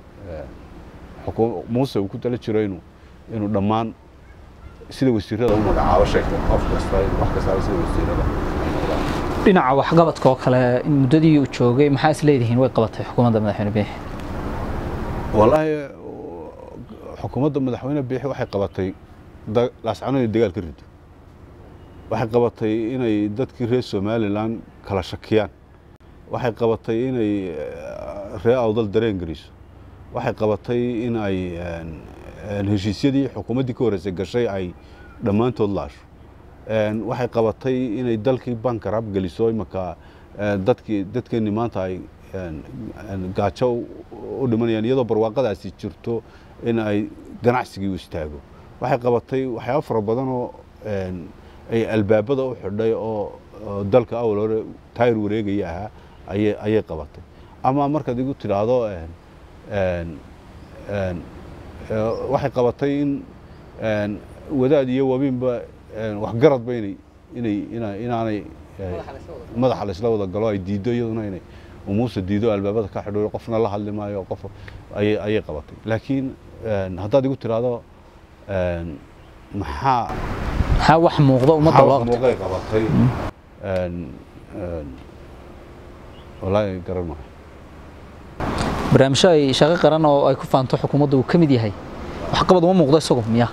muuse uu ku tala jiro inuu inuu dhammaan sida wasiirada u magacaabo sheegto qof kasta wax kastaaba sida wasiirada dhinaca waxqabadka oo kale in muddadii uu joogay maxaa is leedihiin way qabatay xukuumadda madaxweyne biixi wallaahi xukuumadda madaxweyne biixi waxay qabatay laascano inay dagaal ka rido waxay qabatay inay dadkii reer somalilan kala shakiyaan waxay qabatay inay reer awdal dareen geliso waxay qabatay in ay heshiisyadii xukuumaddii ka horreysay gashay ay dhammaantood laasho waxay qabatay inay dalkii bankarab geliso imanka dadkii dadkeenni maanta ay gaajo u dhimanayaan iyadoo barwaaqadaasi jirto in ay ganacsigii u istaago waxay qabatay waxyaaba fara badan oo ay albaabada u xidhay oo dalka awal hore taayir wareegaya ahaa ayay ayay qabatay ama markaad igu tidhaahdo waxay qabatay in wadaad iyo wabiinba waxgaradba inay inay inaanay madaxa laysla wada galo ay diiddo iyaduna inay umuusa diido albaabada ka xidho qofna la hadli maayo qof ayay ayay qabatay laakiin haddaad igu tidhaahdo maxaa maxaa wax muuqda ummadda loo qabtay muuqay qabatay wallaahi garan maayo barnaamijyo ay shaqo qaran oo ay ku faanto xukuumadda uu ka mid yahay waxqabad uma muuqdo isagu miya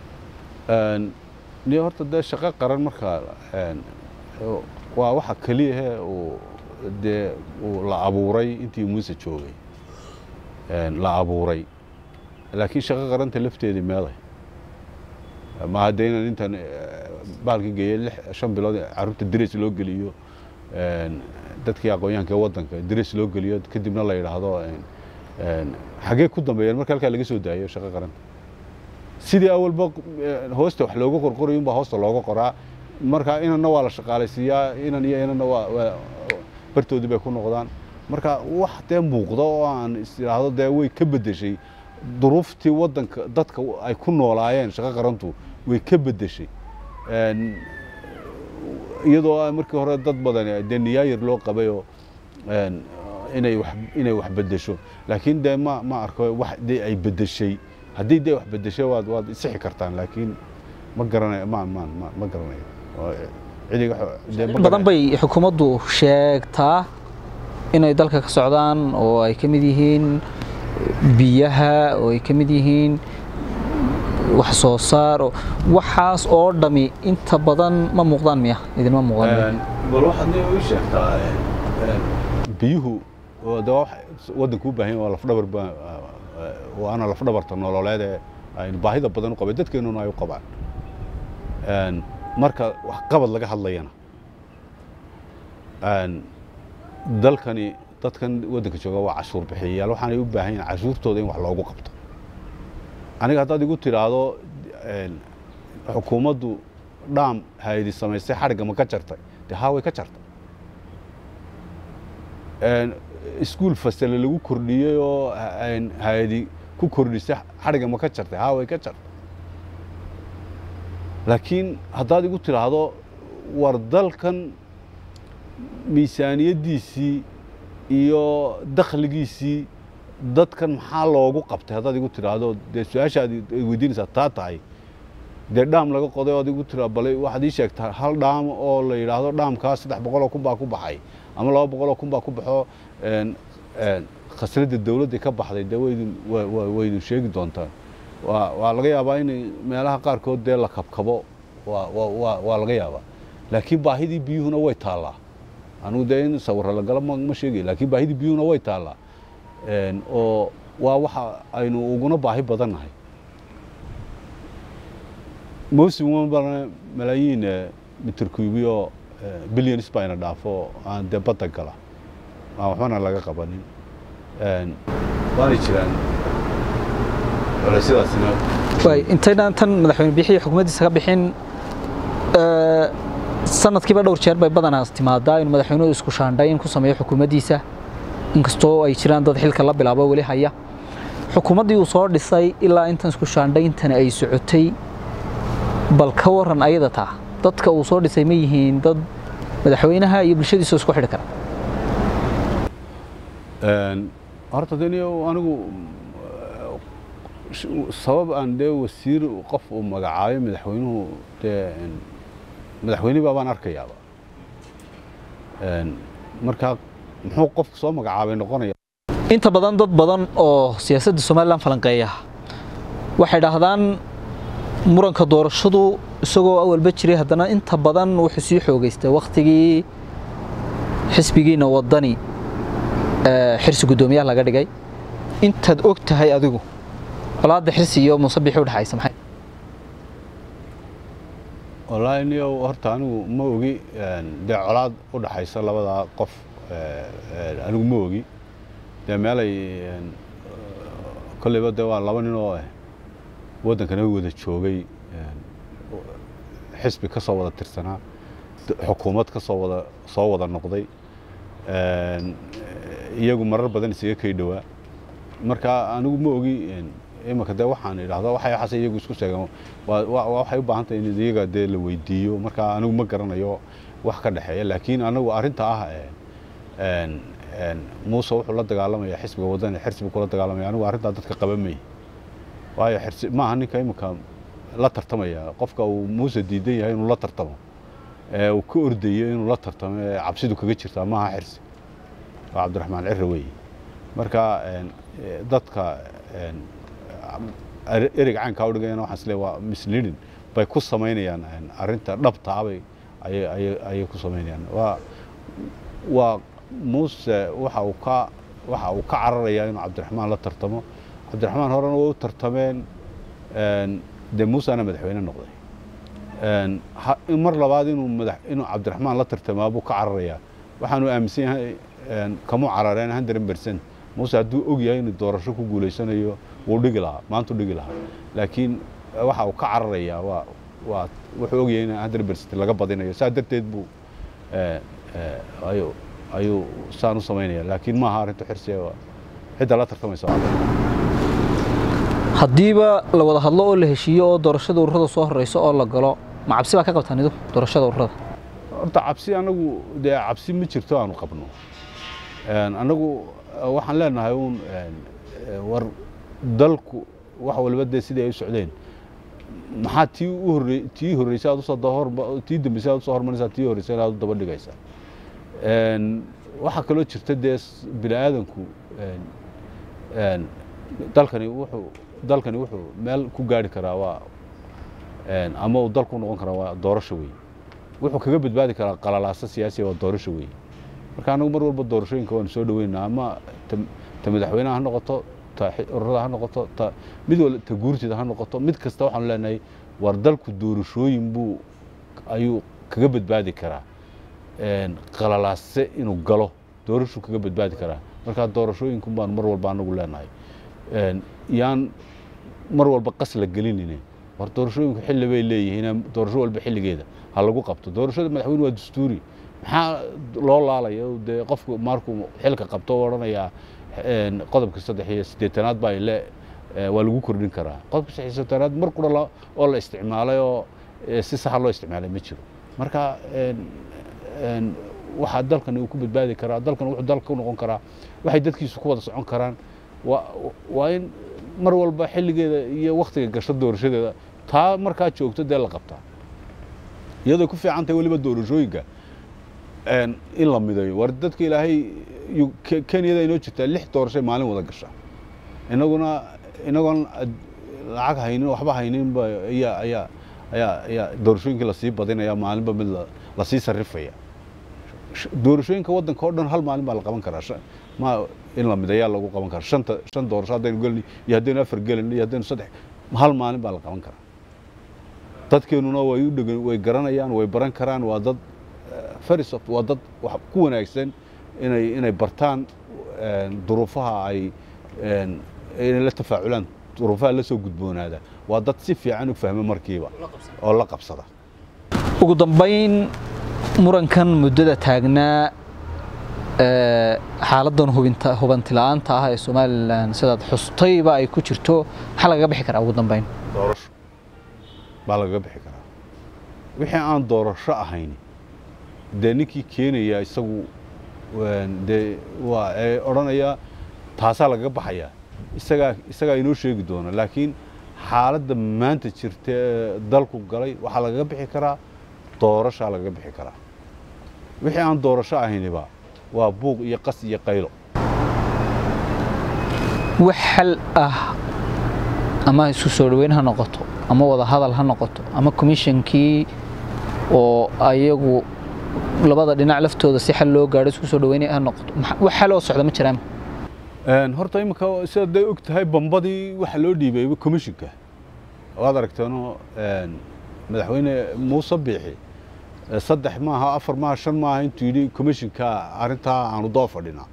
ni horta dee shaqo qaran marka waa waxa keliyahe uu dee uu la abuuray intii muuse joogay la abuuray laakiin shaqo qaranta lafteedii meeday ma hadda inaan intan baalka geeyey lix shan bilood carruurta darees loo geliyo dadkii aqoonyahanka waddanka darees loo geliyo kadibna la yidhaahdo xagee ku dambeeyeen marka halkaa laga soo daayo shaqo qaranta sidii awalba hoosta wax looga qorqorayo unbaa hoosta looga qoraa marka inanna waa la shaqaalaysiiyaa inan iyo inanna waa bartoodii bay ku noqdaan marka wax dee muuqda oo aan is idhaahdo dee way ka beddeshay duruuftii waddanka dadka ay ku noolaayeen shaqo qarantu way ka beddeshay iyadoo markii hore dad badan dee niyaayir loo qabayoo inay wax inay wax beddesho laakiin dee ma ma arko wax dee ay beddeshay haddii dee wax beddeshay waad waad isixi kartaan laakiin ma garanayo ma ma ma ma garanayo cidiga badan bay xukuumaddu sheegtaa inay dalka ka socdaan oo ay ka mid yihiin biyaha oo ay ka mid yihiin wax soo saar waxaas oo dhami inta badan ma muuqdaan miya idinma muuqdaan bal waxaad ii sheegtaa biyuhu de waddanku u baahan yahay waa lafdhabar ba waana lafdhabarta nololeed ee aynu baahida badan u qabay dadkeennuna ay u qabaan marka wax qabad laga hadlayana dalkani dadkan waddanka jooga waa cashuur bixiyayaal waxaanay u baahan yahin cashuurtooda in wax loogu qabto aniga haddaad igu tidhaahdo xukuumaddu dhaam hayadi samaystay xadhigga ma ka jartay dee haa way ka jartay iskuul fasale lagu kordhiyey oo hay-adi ku kordhisay xadhigga ma ka jartay haa way ka jartay laakiin haddaad igu tidhaahdo war dalkan miisaaniyaddiisii iyo dakhligiisii dadkan maxaa loogu qabtay haddaad igu tidhaahdo dee su-aashaad weydiinaysaa taa tahay dee dhaam laga qoday oad igu tiraa bale waxaad ii sheegtaa hal dhaam oo la yidhaahdo dhaamkaas saddex boqoloo kun baa ku baxay ama laba boqoloo kun baa ku baxo khasnadda dawladda ka baxday dee waydin waydin sheegi doontaa waa waa laga yaabaa in meelaha qaarkood dee la kabkabo waa waa waa laga yaabaa laakiin baahidii biyuhuna way taallaa anugu dee in sawirra la galo ma sheegay laakiin baahidii biyuhuna way taallaa oo waa waxa aynu uguna baahi badan nahay mawsim walbana malaayiin mitir kuubiyo billions baa ina dhaafo aan dee badda gala aan waxbana laga qabanin waanay jiraan culaysyadaasina waay intaynaan tan madaxweyne bixiyo xukuumaddiisa ka bixin sanadkiiba dhowr jeer bay badanaas timaadaa inuu madaxweynuhu isku shaandhayn ku sameeyo xukuumaddiisa inkastoo ay jiraan dad xilka la bilaabo weli haya xukuumaddii uu soo dhisay ilaa intan isku shaandhayntani ay socotay bal ka waran ayada taa dadka uu soo dhisay ma yihiin dad madaxweynaha iyo bulshadiisa isku xidhi kara horta deni anigu sabab aan dee wasiir qof uu magacaabay madaxweynuhu dee madaxweyne baabaan arkayaaba marka muxuu qofku soo magacaabay noqonaya inta badan dad badan oo siyaasadda somalilan falanqeeya waxay dhahdaan muranka doorashadu isagoo awalba jiray haddana inta badan wuxuu sii xoogeystay wakhtigii xisbigiina wadani xirsi guddoomiyaha laga dhigay intaad og tahay adigu colaadda xirsi iyo muuse bixi udhexaysa maxay wallaahi wallaahi niyow horta anigu ma ogi dee colaad u dhaxaysa labadaa qof anigu ma ogi dee meelay kolleyba dee waa laba nin oo ah waddankana wada joogay xisbi ka soo wada tirsanaa xukuumad ka soo wada soo wada noqday iyagu marar badan isaga kay dhowaa marka anigu ma ogi imanka dee waxaan idhahda waxay waxaase iyagu isku sheegeen waxay u baahan tahay in iyaga dee la weydiiyo marka anigu ma garanayo wax ka dhexeeya laakiin anagu arrinta ah muuse wuxuu la dagaalamaya xisbiga wadani xirsibu kula dagaalamaya anigu arrintaa dadka qaba may waayo xirsi maaha ninka iminka la tartamaya qofka uu muuse diidan yahay inuu la tartamo ee uu ka ordayo inuu la tartamo ee cabsidu kaga jirtaa maaha xirsi waa cabdiraxmaan cirre weeye marka dadka ereg caynkaa udhigayana waxaan isleeyahay waa misleading bay ku samaynayaan arrinta dhabta abay ayay ku samaynayaan waa waa muuse waxa uu ka waxa uu ka cararayaa inuu cabdiraxmaan la tartamo cabdiraxmaan horena waa u tartameen dee muusena madaxweyne noqday mar labaad inuu madax inuu cabdiraxmaan la tartamaa buu ka cararayaa waxaanu aaminsan yahay kamuu carareen hundred percent muuse hadduu og yahay inuu doorasho ku guulaysanayo wuu dhigi lahaa maantu dhigi lahaa laakiin waxa uu ka cararayaa waa waa wuxuu og yahay in hundred percent laga badinayo saa darteed buu ayuu ayuu saan u samaynaya laakiin maaha arrinta xirsiga waa cidda la tartamaysa haddiiba la wada hadlo oo la heshiiyo oo doorashada ururada soo horeyso oo la galo ma cabsi baa ka qabtaan idu doorashada ururada horta cabsi anagu dee cabsi ma jirto aanu qabno anagu waxaan leenahay uun war dalku wax waliba dee sidii ay u socdeen maxaa tii u horre tii horreysay aad usoo hor tii dambeysay aad usoo hormarinaysaa tii horreysay aad u daba dhigaysaa waxaa kaloo jirta dee bini aadanku dalkani wuxuu dalkani wuxuu meel ku gaari karaa waa ama uu dalku noqon karaa waa doorasho weeye wuxuu kaga badbaadi karaa qalalaasa siyaasiya waa doorasho weeye marka anagu mar walba doorashooyinka waanu soo dhaweynaa ama ta madaxweyneha ha noqoto ta ururada ha noqoto ta mid wal ta guurtida ha noqoto mid kasta waxaanu leenahay war dalku doorashooyin buu ayuu kaga badbaadi karaa qalalaase inuu galo doorashuu kaga badbaadi karaa marka doorashooyinku baanu mar walba anagu leenahay yaan mar walba qas la gelinine war doorashooyinku xilli bay leeyihiin doorasho walba xilligeeda ha lagu qabto doorashada madaxweyne waa dastuuri maxaa loo laalaya dee qofku markuu xilka qabto u odhanayaa qodobka saddex iyo siddeetanaad baa ile waa lagu kordhin karaa qodobka saddex iyo siddeetanaad mar qura oo la isticmaalay oo si saxa loo isticmaalay ma jiro marka waxaa dalkani uu ku badbaadi karaa dalkan wuxuu dalka u noqon karaa waxay dadkiisu ku wada socon karaan waa in mar walba xilligeeda iyo waktiga gasho doorashadeeda taa markaa joogto dee la qabtaa iyadoo ku fiican tahay weliba doorashooyinka in la midayo war dadka ilaahay kenyada inoo jirtaa lix doorashay maalin wada gasha inaguna inagoon lacag haynin waxba hayninba ayaa ayaa ayaa ayaa doorashooyinkii lasii badinaya maalinba mid lasii sarrifaya doorashooyinka waddanka oo dhan hal maalin baa la qaban karaa ma in la midayaa lagu qaban karaa shanta shan doorasho haddaynu gelin iyo haddaynu afar gelin iyo haddaynu saddex hal maalin baa la qaban karaa dadkeenuna way u dhegan way garanayaan way baran karaan waa dad farisoft waa dad wax ku wanaagsan inay inay bartaan duruufaha ay inay la tafaaculaan duruufaha la soo gudboonaada waa dad si fiican u fahma markiiba oo la qabsada ugu dambayn murankan muddada taagnaa xaaladan hubinta hubanti la'aanta ah ee somalilan sidaad xustayba ay ku jirto maxaa lagaga bixi karaa ugu dambayn doorasho baa lagaga bixi karaa wixii aan doorasho ahayn dee ninkii keenaya isagu dee waa ee odhanaya taasaa lagaga baxayaa isagaa isagaa inoo sheegi doona laakiin xaaladda maanta jirta ee dalku galay waxaa lagaga bixi karaa doorashaa lagaga bixi karaa wixii aan doorasho ahayniba waa buuq iyo qas iyo qaylo wax xal ah ama isu soo dhoweyn ha noqoto ama wada hadal ha noqoto ama komishankii oo ayagu labada dhinac laftooda si xal loo gaadho isku soo dhoweynay ha noqoto wax xal oo socda ma jiraan horta iminka sidaad day og tahay bambadii waxa loo dhiibay komishinka waad aragteeno madaxweyne muuse biixi saddex maaha afar maaha shan maaha intuu yidhi commishinka arrintaa aanu daba fadhinaa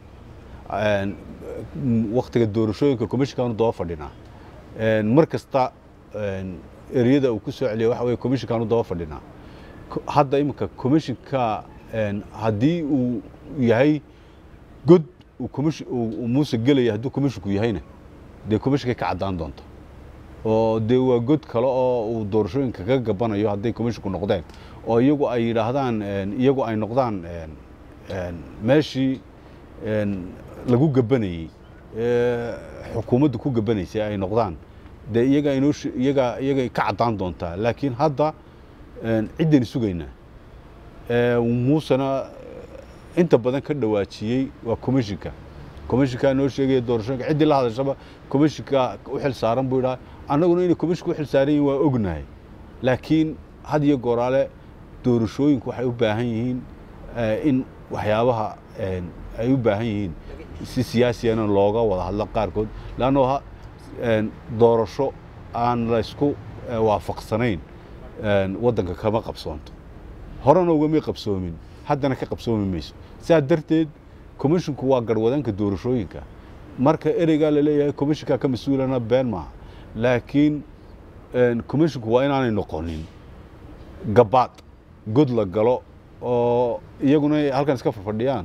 waktiga doorashooyinka commishinka aanu daba fadhinaa mar kasta ereyada uu ku soo celiya waxa weye commishinka aanu daba fadhinaa hadda iminka commishinka haddii uu yahay god uu muuse gelaya hadduu comishinku yahayna dee commishinkay ka caddaan doonta oo dee waa god kale oo uu doorashooyinka ka gabanayo hadday comishinku noqdeen oo iyagu ay yidhaahdaan iyagu ay noqdaan meeshii lagu gabanayey xukuumaddu ku gabanaysay ay noqdaan dee iyaga inoo iyaga iyagay ka caddaan doontaa laakiin hadda ciddaynu sugaynaa muusena inta badan ka dhawaajiyey waa commishinka commishinkaa noo sheegaya doorashooyinka ciddii la hadashaba commishinka u xil saaran buu yidhaha annaguna inay commishinka u xil saaran yihin waa ognahay laakiin had iyo gooraale doorashooyinku waxay u baahan yihiin in waxyaabaha ay u baahan yihiin si siyaasiyana looga wada hadlo qaarkood leanno doorasho aan laysku waafaqsanayn waddanka kama qabsoonto horena ugamay qabsoomin haddana ka qabsoomi mayso sidaa darteed comishinku waa garwadanka doorashooyinka marka ereygaa laleeyahay commishinkaa ka mas-uulana been maaha laakiin comishinku waa inaanay noqonin gabaad god la galo oo iyaguna ay halkan iska fadhiyaan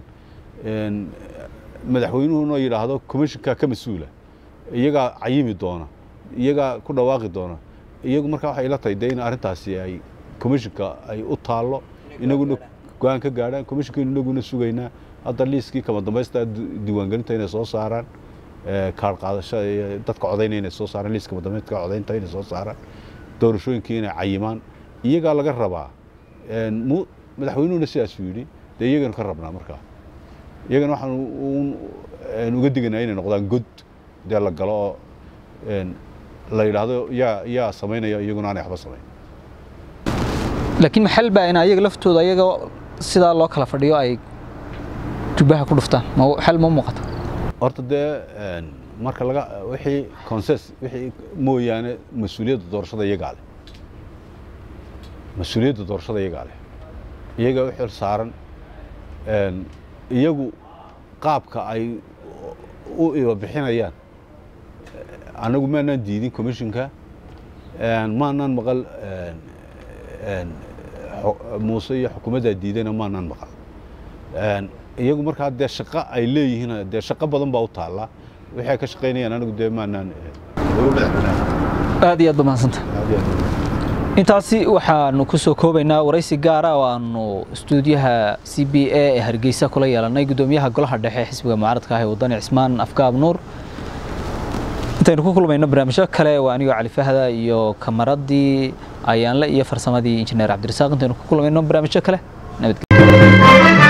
madaxweynuhuna yidhaahdo commishinkaa ka mas-uula iyagaa cayimi doona iyagaa ku dhawaaqi doona iyagu markaa waxay ila tahay dee in arrintaasi ay commishinka ay u taallo inaguna go-aan ka gaadhaan commishinkaynu inaguna sugaynaa hadda liiskii kama dambaysta diiwaangelinta inay soo saaraan kaar qaadasha iyo dadka codayna inay soo saaraan liiska madambeedka codaynta inay soo saaraan doorashooyinkii inay cayimaan iyagaa laga rabaa madaxweynuhuna sidaasuu yidhi dee iyaganu ka rabnaa markaa iyagana waxaan uga diganaa inay noqdaan god dee la galo oo la yidhaahdo yaa yaa samaynaya iyaguna aanay waxba samayn laakiin maxal baa in ayaga laftooda ayaga sidaa loo kala fadhiyo ay jubbaha ku dhuftaan xal ma muuqata horta dee marka laga wixii conses wixii mooyaane mas-uuliyadda doorashada iyagaa leh mas-uuliyadda doorashada iyagaa leh iyaga u xil saaran iyagu qaabka ay u ibabixinayaan annagu maanaan diidin commishinka maanaan maqal muuse iyo xukuumaddaa diidayna maanaan maqal iyagu markaa dee shaqo ay leeyihiin dee shaqo badan baa u taalla wixii ay ka shaqaynayaan anigu dee maanaan aad iyo aad ba mahadsanta intaasi waxaanu ku soo koobaynaa waraysi gaara oo aanu istuudiyaha c b a ee hargeysa kula yeelanay guddoomiyaha golaha dhexe ee xisbiga mucaaradka ah ee wadani cismaan afgaab nuur intaynu ku kulmayno barnaamijyo kale waa anigoo cali fahda iyo kamaradii ayaanle iyo farsamadii injineer cabdirasaaq intaynu ku kulmayno barnaamijyo kale nabadgelyo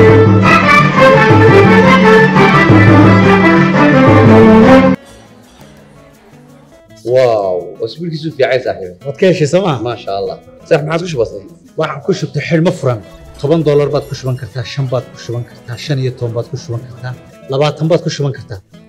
واو اسبوع كيسو في عايز صاحبي waad ka heshay sooma ما شاء الله صح ما عادش بسيط waxaan ku shubtay xidhmo furan toban doolar baad ku shuban kartaa shan baad ku shuban kartaa shan iyo toban baad ku shuban kartaa labaatan baad ku shuban kartaa